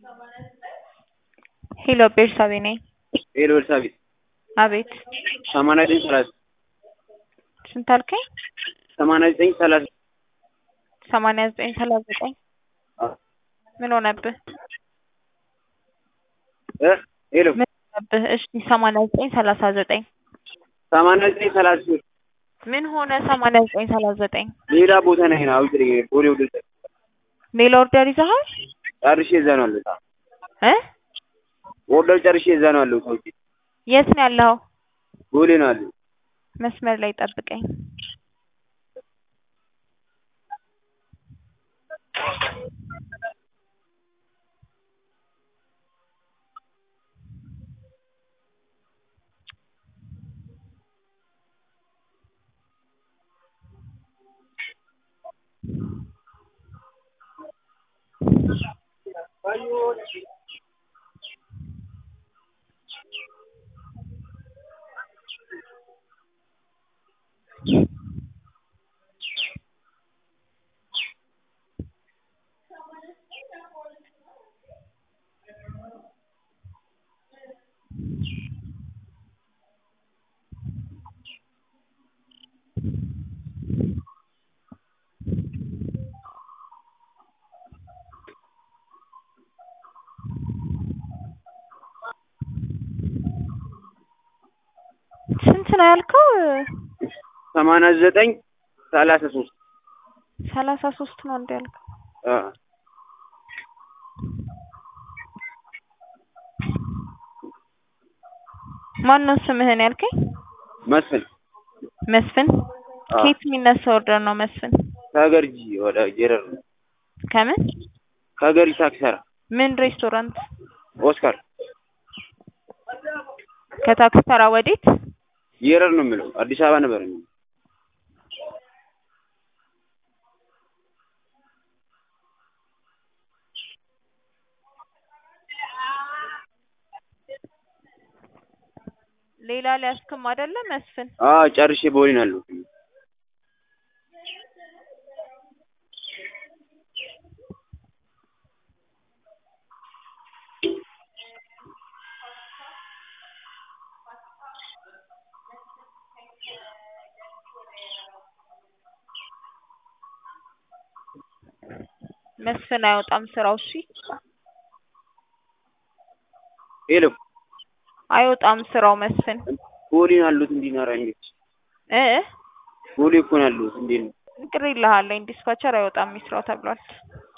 ሄሎ ቤርሳቤ ነኝ። ሄሎ ኤልሳቤጥ አቤት ሰማንያ ዘጠኝ ሰላሳ ስንት አልከኝ? ሰማንያ ዘጠኝ ሰላሳ ሰማንያ ዘጠኝ ሰላሳ ዘጠኝ ምን ሆነብህ? እ ሄሎ ምን ሆነብህ? እሺ ሰማንያ ዘጠኝ ሰላሳ ዘጠኝ ሰማንያ ዘጠኝ ሰላሳ ሶስት ምን ሆነ? ሰማንያ ዘጠኝ ሰላሳ ዘጠኝ ሌላ ቦታ ነኝ ነው አውጥ ቦሌ ወደ ሌላ ኦርደር ይዘሃል ጨርሼ እዛ ነው ያለሁት። እ ኦርደር ጨርሼ እዛ ነው ያለሁት። ሰውዬ የት ነው ያለኸው? ቦሌ ነው ያለሁት። መስመር ላይ ጠብቀኝ። ስንት ነው ያልከው? ሰማንያ ዘጠኝ ሰላሳ ሶስት ሰላሳ ሶስት ነው እንደ ያልከው። አ ማን ነው ስምህን ያልከኝ? መስፍን መስፍን። አ ከየት የሚነሳ ኦርደር ነው መስፍን? ከገርጂ ወደ ጀረር ነው። ከምን ከገርጂ ታክሲ ተራ ምን ሬስቶራንት? ኦስካር ከታክሲ ተራ ወዴት? ጀረር ነው የሚለው አዲስ አበባ ነበር የሚለው ሌላ ሊያስክም አይደለ መስፍን? አ ጨርሼ ቦሌ ነው ያለሁት። መስፍን አይወጣም ስራው። እሺ ሄሎ አይወጣም ስራው መስፍን ቦሌ ነው ያለሁት። እንዴት ነው ኧረ እንዴት እ ቦሌ እኮ ነው ያለሁት። እንዴት ነው ቅር ይልሃል። ዲስፓቸር አይወጣም ይስራው ተብሏል።